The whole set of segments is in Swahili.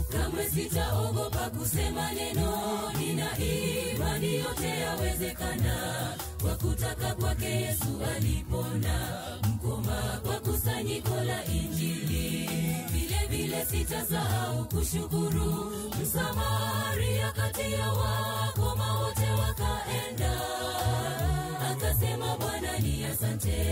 kamwe sitaogopa kusema neno nina imani yote yawezekana kwa kutaka kwake yesu alipona mkoma kwa kusanyiko la injili vile vile sitasahau kushukuru msamaria kati ya wakoma wote wakaenda akasema bwana ni asante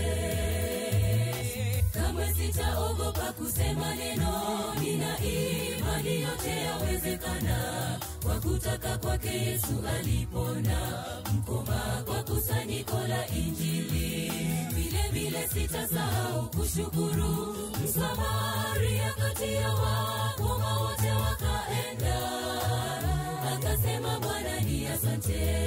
kamwe sitaogopa kusema neno nina imani yote yawezekana kwa kutaka kwake yesu alipona mkoma kwa kusanyiko la injili vile vile sitasahau kushukuru msamaria kati ya wakoma wote wakaenda akasema bwana ni asante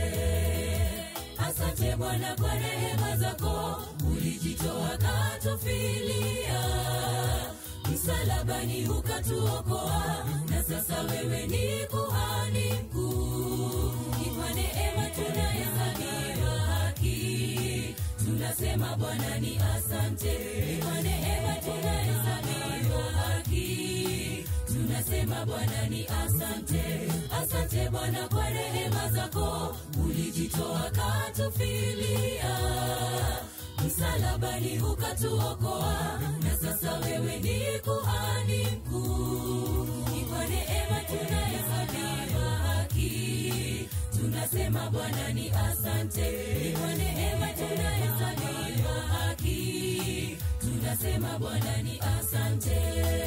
asante bwana kwa rehema zako ulijitoa katufilia msalabani ukatuokoa na sasa wewe ni kuhani mkuu ni kwa neema tunahesabiwa haki tunasema bwana ni asante ni kwa neema tunahesabiwa haki tunasema bwana ni asante asante bwana kwa rehema zako ulijitoa katufilia msalabani ukatuokoa na sasa wewe ni kuhani mkuu ni kwa neema tunahesabiwa haki tunasema bwana ni asante ni kwa neema tunahesabiwa haki tunasema bwana ni asante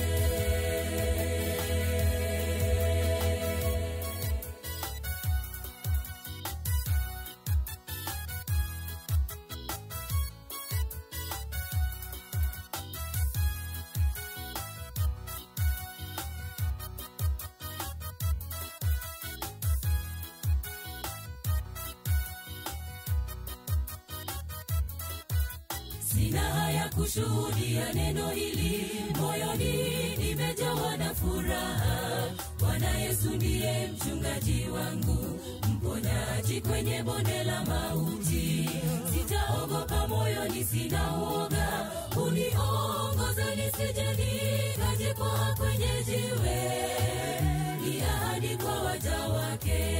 sina haya kushuhudia neno hili moyoni nimejawa na furaha bwana yesu ndiye mchungaji wangu mponyaji kwenye bonde la mauti sitaogopa moyoni sina uoga uniongoza nisije nikajikwaa kwenye jiwe ni ahadi kwa waja wake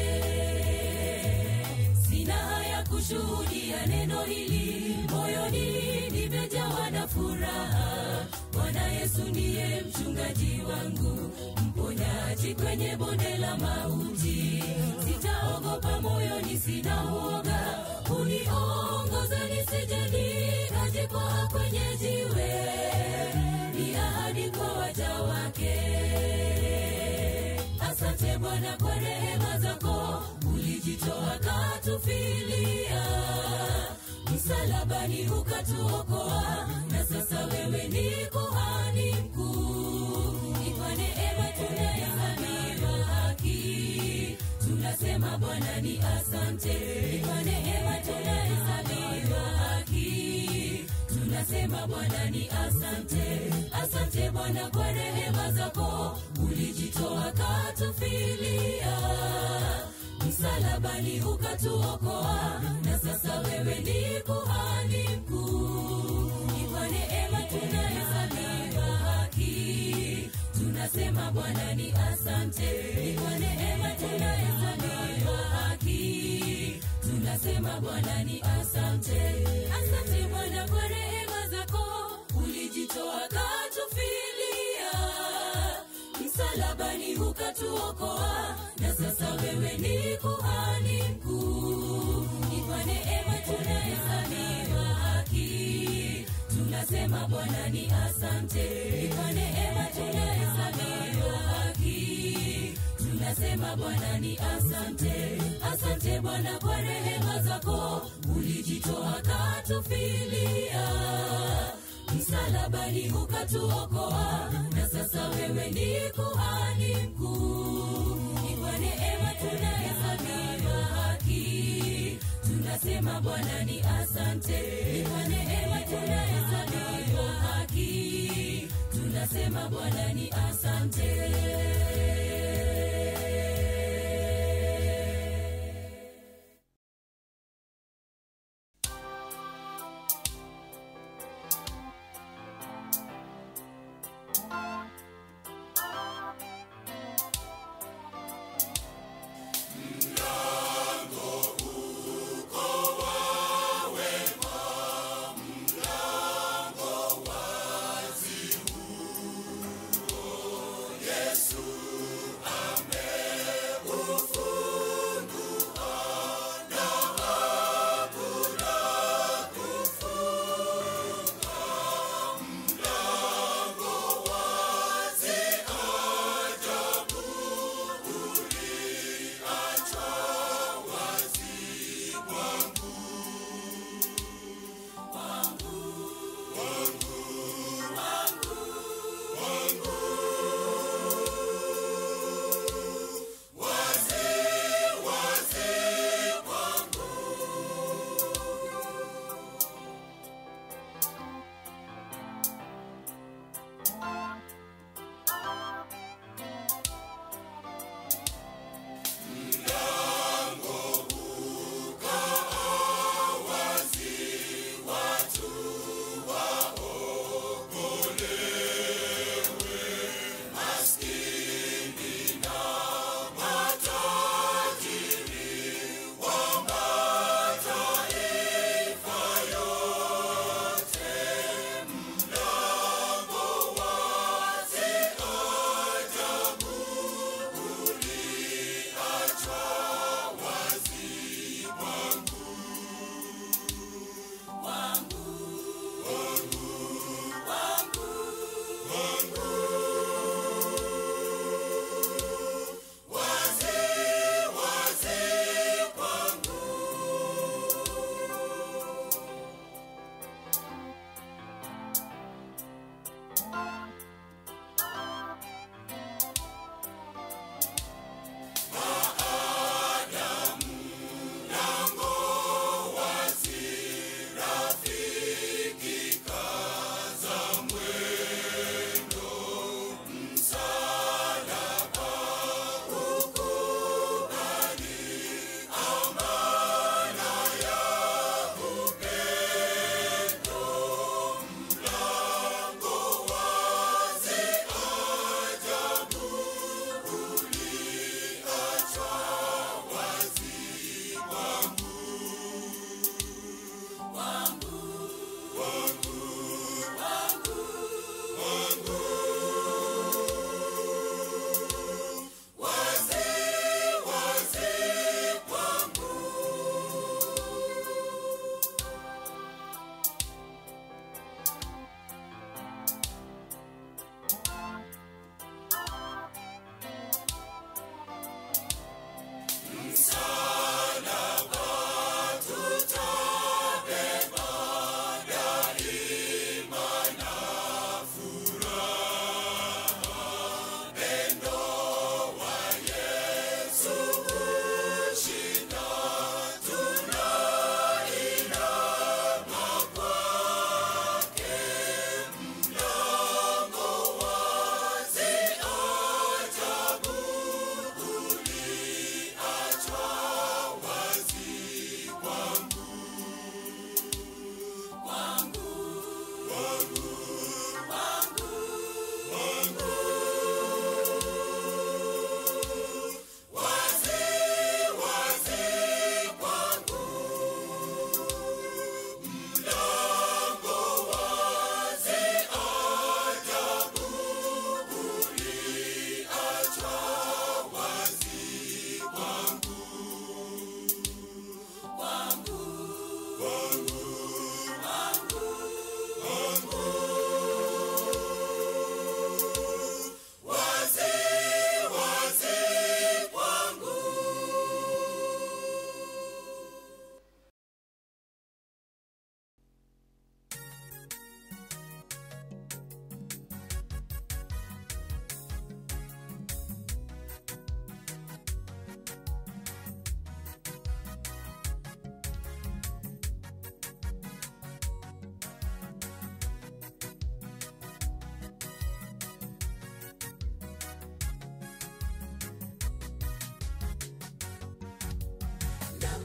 sina haya kushuhudia neno hili moyoni nimejawa na furaha bwana yesu ndiye mchungaji wangu mponyaji kwenye bonde la mauti sitaogopa moyoni sina uoga uniongoza nisije nikajikwaa kwenye jiwe ni ahadi kwa waja wake asante bwana kwa rehema zako ulijitoa katufilia msalabani ukatuokoa na sasa wewe ni kuhani mkuu ni kwa neema tunahesabiwa haki tunasema bwana ni asante ni kwa neema tunahesabiwa haki tunasema bwana ni asante asante bwana kwa rehema zako ulijitoa katufilia msalabani ukatuokoa na sasa wewe ni kuhani mkuu ni kwa neema tunahesabiwa haki tunasema bwana ni asante ni kwa neema tunahesabiwa haki tunasema bwana ni asante asante bwana kwa rehema zako ulijitoa katufilia msalabani ukatuokoa na sasa wewe ni kuhani mkuu ni kwa neema tunahesabiwa haki tunasema bwana ni asante ni kwa neema tunahesabiwa haki tunasema bwana ni asante asante bwana kwa rehema zako ulijitoa katufilia msalabani ukatuokoa na sasa wewe ni kuhani mkuu ni kwa neema tunahesabiwa haki tunasema bwana ni asante ni kwa neema tunahesabiwa haki tunasema bwana ni asante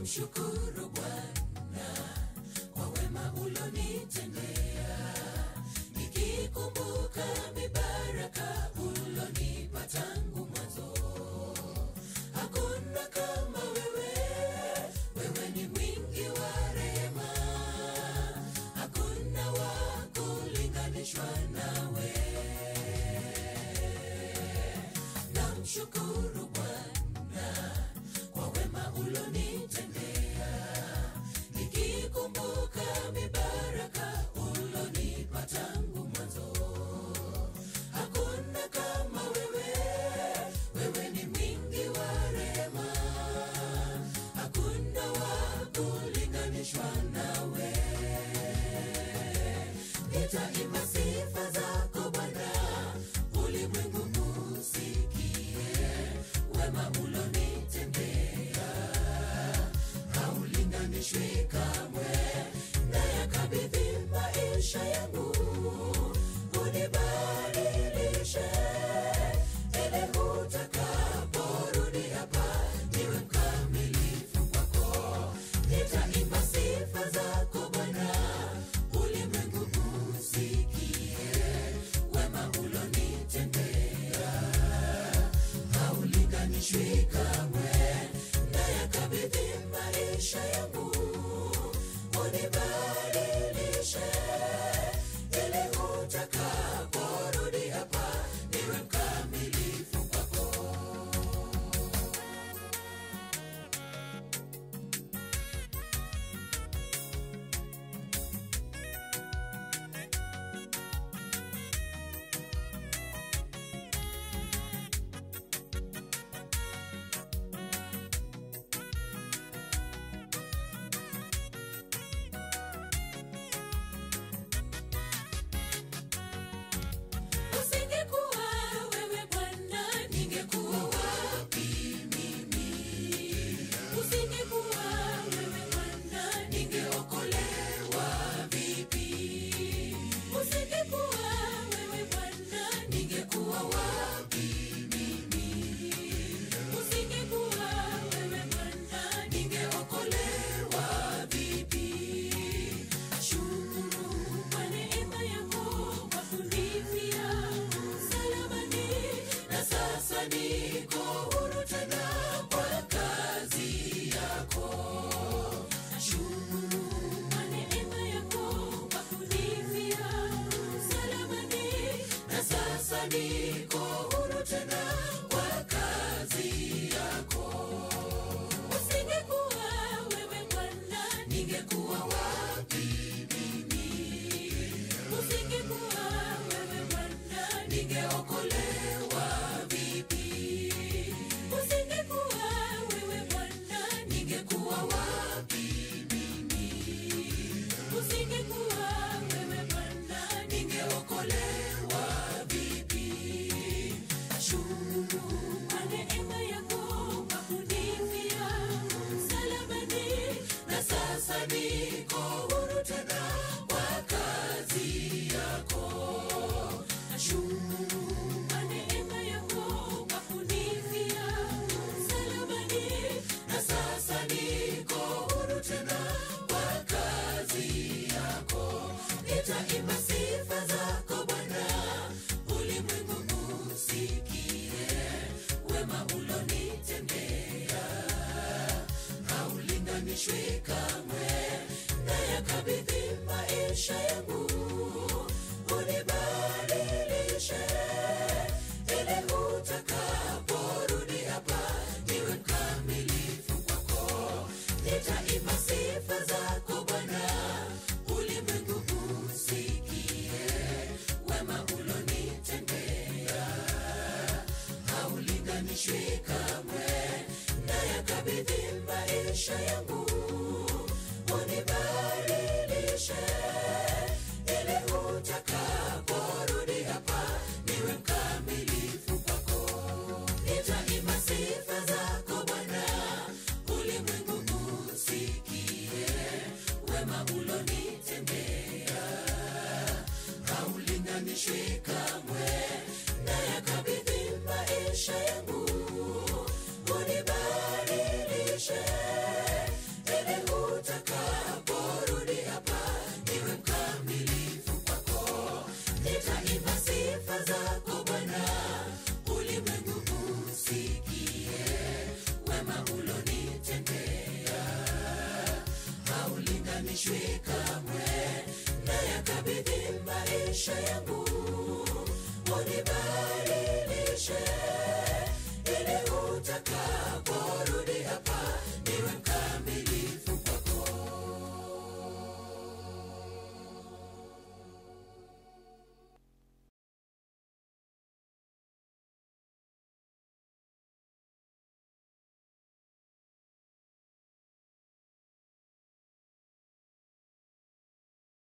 namshukuru bwana kwa wema ulonitendea nikikumbuka mibaraka ulonipa tangu mwanzo hakuna kama wewe wewe ni mwingi wa rehema hakuna wa kulinganishwa nawe namshukuru bwana kwa wema ulonitendea nikikumbuka mibaraka ulonipa tangu mwanzo hakuna kama wewe wewe ni mwingi wa rehema hakuna wa kulinganishwa nawe nitaimba sifa zako bwana ulimwengu usikie wema ulonitendea haulinganishwi kamwe nayakabidhi maisha yangu unibadilishe ili utakaporudi hapa niwe mkamilifu kwako nitaimba sifa zako bwana ulimwengu usikie wema ulonitendea haulinganishwi kamwe nayakabidhi maisha yangu unibadilishe ili utakaporudi hapa niwe mkamilifu kwako usingekuwa wewe bwana ningekuwa wapi mimi usingekuwa wewe bwana ningeokolewa vipi usingekuwa wewe bwana ningekuwa wapi mimi usingekuwa wewe bwana ningeokolewa vipi shukuru kwa neema yako kwa kunifia msalabani na sasa niko huru tena kwa kazi yako shukuru kwa neema yako kwa kunifia msalabani na sasa niko huru tena kwa kazi yako usingekuwa wewe bwana ningekuwa wapi mimi usingekuwa wewe bwana ningeokolewa vipi usingekuwa wewe bwana ningekuwa wapi mimi usingekuwa wewe bwana ningeokolewa vipi shukuru kwa neema yako kwa kunifia msalabani na sasa niko huru tena kwa kazi yako shukuru kwa neema yako kwa kunifia msalabani na sasa niko huru tena kwa kazi yako nitaimba sifa zako bwana ulimwengu usikie wema ulonitendea haulinganishwi kamwe nayakabidhi maisha yangu unibadilishe ili utakaporudi hapa niwe mkamilifu kwako nitaimba sifa zako bwana ulimwengu usikie wema ulonitendea haulinganishwi kamwe nayakabidhi maisha yangu unibadilishe ili utakaporudi hapa niwe mkamilifu kwako nitaimba sifa zako bwana ulimwengu usikie wema ulonitendea haulinganishwi kamwe nayakabidhi maisha yangu unibadilishe maisha yangu